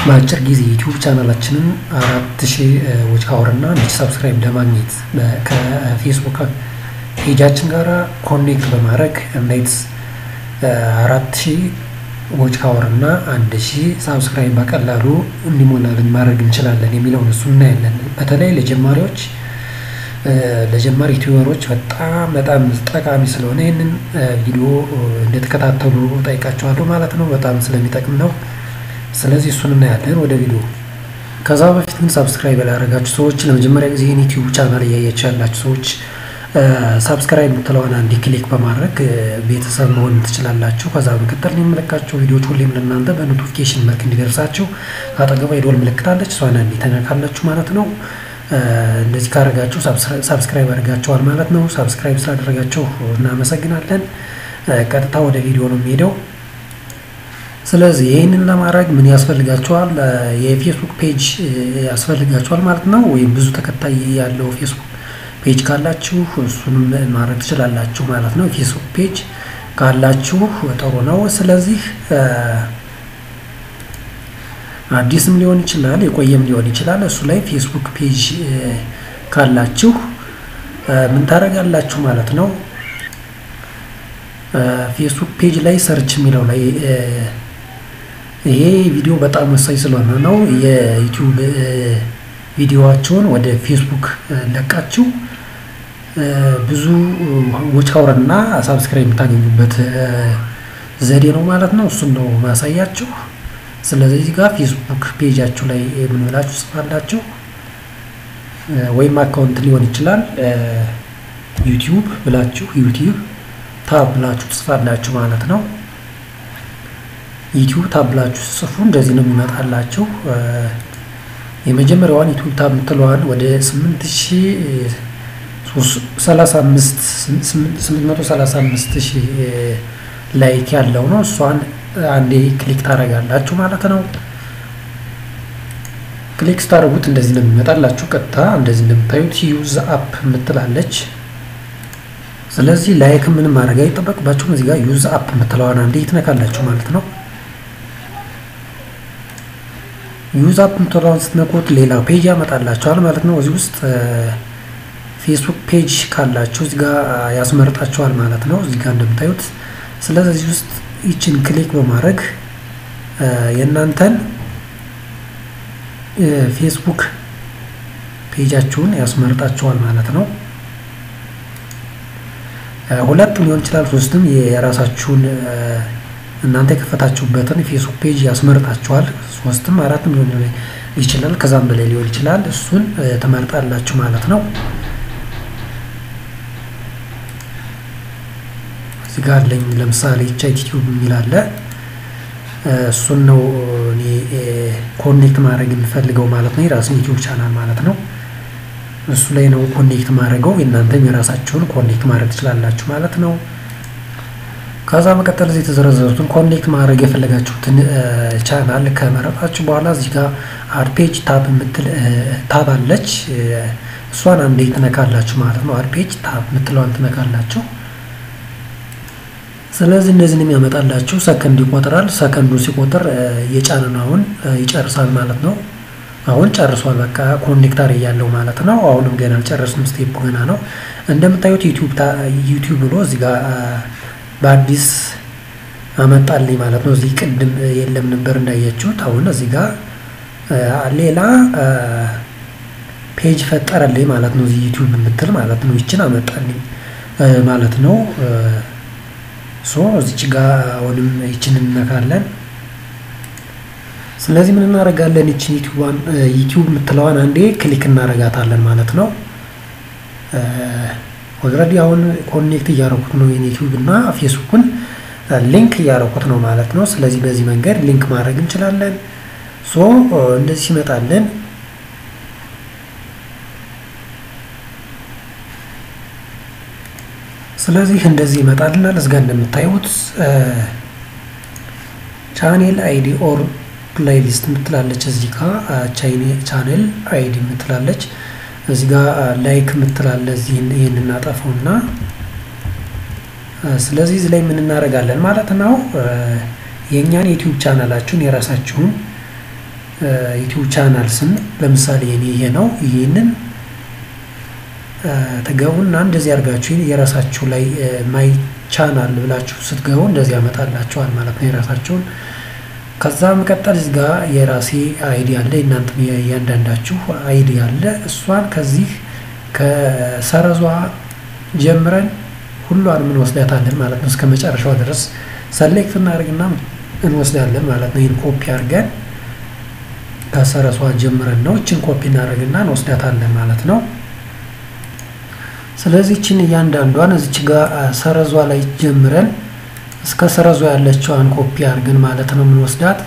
በአጭር ጊዜ ዩቲዩብ ቻናላችንን አራት ሺህ ዎች ሀወር እና አንድ ሺህ ሰብስክራይብ ለማግኘት ከፌስቡክ ፔጃችን ጋር ኮኔክት በማድረግ እንዴት አራት ሺህ ዎች ሀወር እና አንድ ሺህ ሳብስክራይብ በቀላሉ እንዲሞላልን ማድረግ እንችላለን የሚለውን እሱ እናያለን። በተለይ ለጀማሪዎች ለጀማሪ ዩቲዩበሮች በጣም በጣም ጠቃሚ ስለሆነ ይህንን ቪዲዮ እንደተከታተሉ ጠይቃቸዋለሁ ማለት ነው። በጣም ስለሚጠቅም ነው። ስለዚህ እሱን እናያለን ወደ ቪዲዮ። ከዛ በፊት ግን ሳብስክራይብ ያላደረጋችሁ ሰዎች ለመጀመሪያ ጊዜ ይህን ዩቲዩብ ቻናል እያያችሁ ያላችሁ ሰዎች ሳብስክራይብ የምትለዋን አንድ ክሊክ በማድረግ ቤተሰብ መሆን ትችላላችሁ። ከዛ በመቀጠል የሚመለካቸው ቪዲዮዎች ሁሌም ለእናንተ በኖቲፊኬሽን መልክ እንዲደርሳችሁ አጠገቧ የደወል ምልክት አለች። እሷን አንዴ ተነካላችሁ ማለት ነው። እንደዚህ ካደረጋችሁ ሳብስክራይብ አድርጋችኋል ማለት ነው። ሳብስክራይብ ስላደረጋችሁ እናመሰግናለን። ቀጥታ ወደ ቪዲዮ ነው የሚሄደው። ስለዚህ ይህንን ለማድረግ ምን ያስፈልጋችኋል? የፌስቡክ ፔጅ ያስፈልጋችኋል ማለት ነው። ወይም ብዙ ተከታይ ያለው ፌስቡክ ፔጅ ካላችሁ እሱንም ማድረግ ትችላላችሁ ማለት ነው። ፌስቡክ ፔጅ ካላችሁ ጥሩ ነው። ስለዚህ አዲስም ሊሆን ይችላል የቆየም ሊሆን ይችላል። እሱ ላይ ፌስቡክ ፔጅ ካላችሁ ምን ታደርጋላችሁ ማለት ነው። ፌስቡክ ፔጅ ላይ ሰርች የሚለው ላይ ይሄ ቪዲዮ በጣም ወሳኝ ስለሆነ ነው። የዩቲዩብ ቪዲዮዋቸውን ወደ ፌስቡክ ለቃችሁ ብዙ ዎች ሀወር እና ሳብስክራይብ የምታገኙበት ዘዴ ነው ማለት ነው። እሱን ነው ማሳያችሁ። ስለዚህ እዚህ ጋር ፌስቡክ ፔጃችሁ ላይ ምን ብላችሁ ጽፋላችሁ፣ ወይም አካውንት ሊሆን ይችላል ዩቲዩብ ብላችሁ ዩቲዩብ ታብ ብላችሁ ትጽፋላችሁ ማለት ነው። ዩቲዩብ ታብ ብላችሁ ጽፉ እንደዚህ ነው የሚመጣላችሁ። የመጀመሪያዋን ዩቲዩብ ታብ የምትለዋን ወደ 835 ሺህ ላይክ ያለው ነው። እሷን አንዴ ክሊክ ታደርጋላችሁ ማለት ነው። ክሊክ ስታደርጉት እንደዚህ ነው የሚመጣላችሁ። ቀጥታ እንደዚህ እንደምታዩት ዩዝ አፕ የምትላለች። ስለዚህ ላይክ ምንም ማድረግ አይጠበቅባችሁም። እዚህ ጋር ዩዝ አፕ የምትለዋን አንዴ ትነካላችሁ ማለት ነው። ዩዝ አፕ የምትለዋን ስትነኩት ሌላ ፔጅ ያመጣላችኋል ማለት ነው። እዚህ ውስጥ ፌስቡክ ፔጅ ካላችሁ እዚህ ጋር ያስመርጣችኋል ማለት ነው። እዚህ ጋር እንደምታዩት ስለዚህ እዚህ ውስጥ ይችን ክሊክ በማድረግ የእናንተን ፌስቡክ ፔጃችሁን ያስመርጣችኋል ማለት ነው። ሁለትም ሊሆን ይችላል፣ ሶስትም የራሳችሁን እናንተ የከፈታችሁበትን ፌስቡክ ፔጅ ያስመርጣችኋል። ሶስትም አራትም ሊሆን ይችላል፣ ከዛም በላይ ሊሆን ይችላል። እሱን ትመርጣላችሁ ማለት ነው። እዚህ ጋር አለኝ ለምሳሌ ቻይት ዩቲዩብ የሚል አለ። እሱን ነው እኔ ኮኔክት ማድረግ የምፈልገው ማለት ነው። የራስን ዩቲዩብ ቻናል ማለት ነው። እሱ ላይ ነው ኮኔክት ማድረገው። የእናንተም የራሳችሁን ኮኔክት ማድረግ ትችላላችሁ ማለት ነው። ከዛ መቀጠል እዚህ የተዘረዘሩትን ኮኔክት ማድረግ የፈለጋችሁትን ቻናል ከመረጣችሁ በኋላ እዚህ ጋር አድ ፔጅ ታብ የምትል ታብ አለች። እሷን አንዴ ትነካላችሁ ማለት ነው። አድ ፔጅ ታብ የምትለዋን ትነካላችሁ። ስለዚህ እነዚህን የሚያመጣላችሁ ሰከንድ ይቆጥራል። ሰከንዱ ሲቆጥር የጫንናውን ይጨርሳል ማለት ነው። አሁን ጨርሷል። በቃ ኮኔክተር እያለው ማለት ነው። አሁንም ገና አልጨረስንም፣ ስቴፕ ገና ነው። እንደምታዩት ዩቲዩብ ብሎ እዚህ ጋር በአዲስ አመጣልኝ ማለት ነው። እዚህ ቅድም የለም ነበር እንዳያችሁት። አሁን እዚህ ጋር ሌላ ፔጅ ፈጠረልኝ ማለት ነው። እዚህ ዩቲዩብ የምትል ማለት ነው። ይችን አመጣልኝ ማለት ነው። ሶ እዚች ጋር አሁንም ይችን እንነካለን። ስለዚህ ምን እናደርጋለን? ይችን ዩቲዩብ የምትለዋን አንዴ ክሊክ እናደርጋታለን ማለት ነው። ኦልሬዲ አሁን ኮኔክት እያደረኩት ነው ዩቲዩብ እና ፌስቡክን ሊንክ እያደረኩት ነው ማለት ነው። ስለዚህ በዚህ መንገድ ሊንክ ማድረግ እንችላለን። ሶ እንደዚህ ሲመጣለን ስለዚህ እንደዚህ ይመጣልናል። እዚጋ እንደምታዩት ቻኔል አይዲ ኦር ፕሌይሊስት የምትላለች እዚህ ጋ ቻኔል አይዲ የምትላለች እዚህ ጋ ላይክ የምትላለ እዚህ ይህን እናጠፈውና ስለዚህ እዚህ ላይ ምን እናደርጋለን ማለት ነው የእኛን ዩቲዩብ ቻናላችሁን የራሳችሁን ዩቲዩብ ቻናል ስም ለምሳሌ የኔ ይሄ ነው። ይህንን ትገቡና እንደዚህ አድርጋችሁ የራሳችሁ ላይ ማይ ቻናል ብላችሁ ስትገቡ እንደዚህ ያመጣላችኋል ማለት ነው የራሳችሁን። ከዛ መቀጠል እዚህ ጋር የራሴ አይዲ አለ፣ እናንተም እያንዳንዳችሁ አይዲ አለ። እሷን ከዚህ ከሰረዟ ጀምረን ሁሏንም እንወስዳታለን ማለት ነው። እስከ መጨረሻው ድረስ ሰሌክት እናደርግና እንወስዳለን ማለት ነው። ይህን ኮፒ አድርገን ከሰረዟ ጀምረን ነው እችን ኮፒ እናደርግና እንወስዳታለን ማለት ነው። ስለዚህ እችን እያንዳንዷን እዚች ጋር ሰረዟ ላይ ጀምረን እስከ ሰረዟ ያለችዋን ኮፒ አድርገን ማለት ነው የምንወስዳት።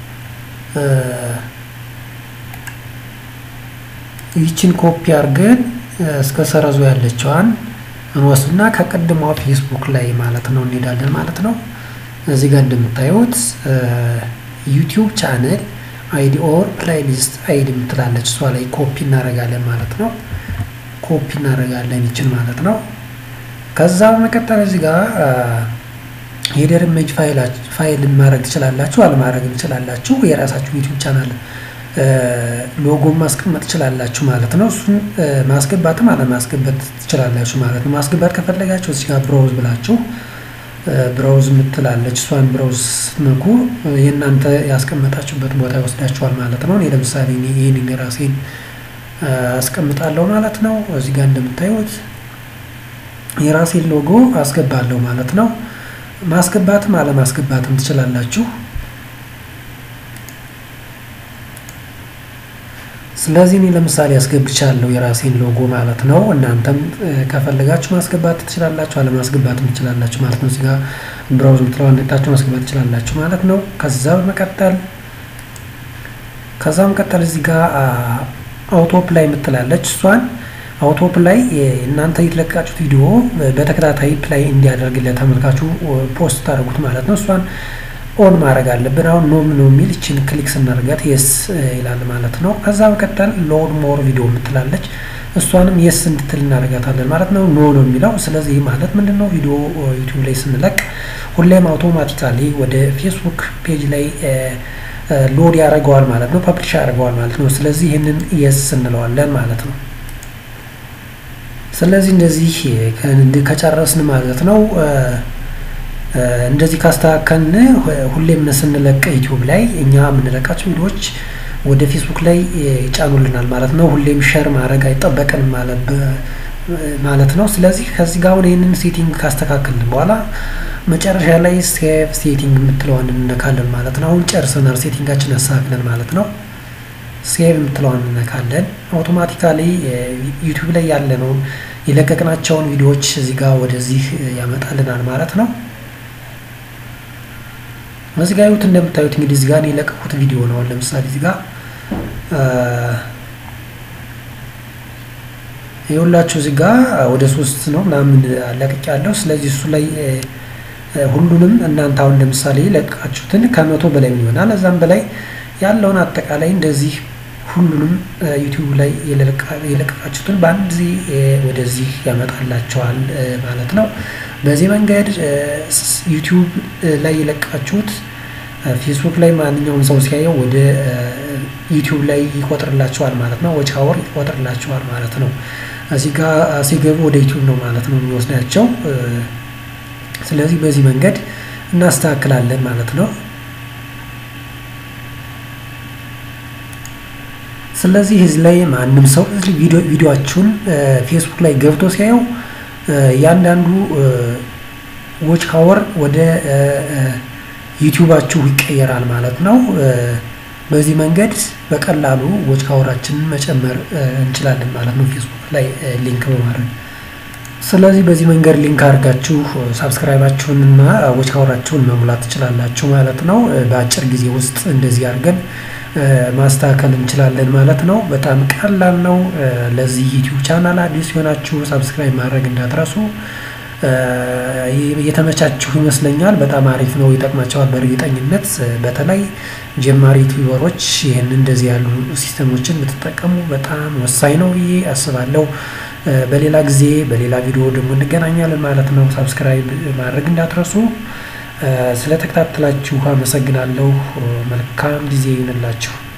ይችን ኮፒ አድርገን እስከ ሰረዟ ያለችዋን እንወስድና ከቀድሞ ፌስቡክ ላይ ማለት ነው እንሄዳለን ማለት ነው። እዚህ ጋር እንደምታዩት ዩቲዩብ ቻነል አይዲ ኦር ፕላይሊስት አይዲ የምትላለች እሷ ላይ ኮፒ እናደርጋለን ማለት ነው። ኮፒ እናደርጋለን ይችን ማለት ነው። ከዛ በመቀጠል እዚህ ጋር ሄደር ኢሜጅ ፋይል ማድረግ ትችላላችሁ፣ አለማድረግ ትችላላችሁ። የራሳችሁ ዩቲዩብ ቻናል ሎጎ ማስቀመጥ ትችላላችሁ ማለት ነው። እሱን ማስገባትም አለማስገባት ትችላላችሁ ማለት ነው። ማስገባት ከፈለጋችሁ እዚህ ጋር ብሮውዝ ብላችሁ ብራውዝ የምትላለች እሷን ብራውዝ ስትነኩ የእናንተ ያስቀመጣችሁበት ቦታ ይወስዳችኋል ማለት ነው። እኔ ለምሳሌ ይህንን የራሴን አስቀምጣለሁ ማለት ነው። እዚህ ጋር እንደምታዩት የራሴን ሎጎ አስገባለሁ ማለት ነው። ማስገባትም አለማስገባትም ትችላላችሁ። ስለዚህ እኔ ለምሳሌ አስገብቻለሁ የራሴን ሎጎ ማለት ነው። እናንተም ከፈለጋችሁ ማስገባት ትችላላችሁ፣ አለማስገባትም ትችላላችሁ ማለት ነው። እዚህ ጋር ብራውዝ ምትለዋን ነክታችሁ ማስገባት ትችላላችሁ ማለት ነው። ከዛ በመቀጠል ከዛ በመቀጠል እዚህ ጋር አውቶፕ ላይ የምትላለች እሷን አውቶፕ ላይ እናንተ የተለቃችሁት ቪዲዮ በተከታታይ ፕላይ እንዲያደርግ ለተመልካቹ ፖስት ታደርጉት ማለት ነው። እሷን ኦን ማድረግ አለብን። አሁን ኖም ነው የሚል ይችን ክሊክ ስናደርጋት የስ ይላል ማለት ነው። ከዛ በቀጠል ሎድ ሞር ቪዲዮ የምትላለች እሷንም የስ እንድትል እናደርጋታለን ማለት ነው። ኖ ነው የሚለው። ስለዚህ ማለት ምንድን ነው ቪዲዮ ዩቲዩብ ላይ ስንለቅ ሁሌም አውቶማቲካሊ ወደ ፌስቡክ ፔጅ ላይ ሎድ ያደርገዋል ማለት ነው። ፐብሊሽ ያደርገዋል ማለት ነው። ስለዚህ ይህንን የስ እንለዋለን ማለት ነው። ስለዚህ እንደዚህ ከጨረስን ማለት ነው እንደዚህ ካስተካከልን ሁሌም ስንለቅ ዩቲዩብ ላይ እኛ የምንለቃቸው ቪዲዮዎች ወደ ፌስቡክ ላይ ይጫኑልናል ማለት ነው። ሁሌም ሸር ማድረግ አይጠበቅንም ማለት ነው። ስለዚህ ከዚህ ጋር አሁን ይህንን ሴቲንግ ካስተካከልን በኋላ መጨረሻ ላይ ሴቭ ሴቲንግ የምትለዋን እንነካለን ማለት ነው። አሁን ጨርሰናል፣ ሴቲንጋችን አስተካክለን ማለት ነው። ሴቭ የምትለዋን እንነካለን። አውቶማቲካሊ ዩቲዩብ ላይ ያለነውን የለቀቅናቸውን ቪዲዮዎች እዚህ ጋር ወደዚህ ያመጣልናል ማለት ነው። እዚህ ጋር ይሁት እንደምታዩት እንግዲህ እዚህ ጋር የለቀቁት ቪዲዮ ነው። ለምሳሌ እዚህ ጋር የሁላችሁ እዚህ ጋር ወደ ሶስት ነው ምናምን ለቅቅ ያለው። ስለዚህ እሱ ላይ ሁሉንም እናንተ አሁን ለምሳሌ ለቃችሁትን ከመቶ በላይ ምን ይሆናል እዛም በላይ ያለውን አጠቃላይ እንደዚህ ሁሉንም ዩቲዩብ ላይ የለቀቃችሁትን በአንድ ጊዜ ወደዚህ ያመጣላቸዋል ማለት ነው። በዚህ መንገድ ዩቲዩብ ላይ የለቃችሁት ፌስቡክ ላይ ማንኛውም ሰው ሲያየው ወደ ዩቲዩብ ላይ ይቆጥርላቸዋል ማለት ነው። ወጪ አወር ይቆጥርላቸዋል ማለት ነው። እዚህ ጋር ሲገቡ ወደ ዩቲዩብ ነው ማለት ነው የሚወስዳቸው። ስለዚህ በዚህ መንገድ እናስተካክላለን ማለት ነው። ስለዚህ እዚህ ላይ ማንም ሰው ቪዲዮችሁን ፌስቡክ ላይ ገብቶ ሲያየው እያንዳንዱ ዎች ሀወር ወደ ዩቲዩባችሁ ይቀየራል ማለት ነው። በዚህ መንገድ በቀላሉ ዎች ሀወራችንን መጨመር እንችላለን ማለት ነው፣ ፌስቡክ ላይ ሊንክ በማድረግ ስለዚህ በዚህ መንገድ ሊንክ አድርጋችሁ ሳብስክራይባችሁን እና ዎች ሀወራችሁን መሙላት ትችላላችሁ ማለት ነው። በአጭር ጊዜ ውስጥ እንደዚህ አድርገን ማስተካከል እንችላለን ማለት ነው። በጣም ቀላል ነው። ለዚህ ዩቲዩብ ቻናል አዲስ የሆናችሁ ሳብስክራይብ ማድረግ እንዳትረሱ። የተመቻችሁ ይመስለኛል። በጣም አሪፍ ነው፣ ይጠቅማቸዋል በእርግጠኝነት። በተለይ ጀማሪ ዩቲዩበሮች ይህን እንደዚህ ያሉ ሲስተሞችን ብትጠቀሙ በጣም ወሳኝ ነው ብዬ አስባለሁ። በሌላ ጊዜ በሌላ ቪዲዮ ደግሞ እንገናኛለን ማለት ነው። ሳብስክራይብ ማድረግ እንዳትረሱ። ስለተከታተላችሁ አመሰግናለሁ። መልካም ጊዜ ይሁንላችሁ።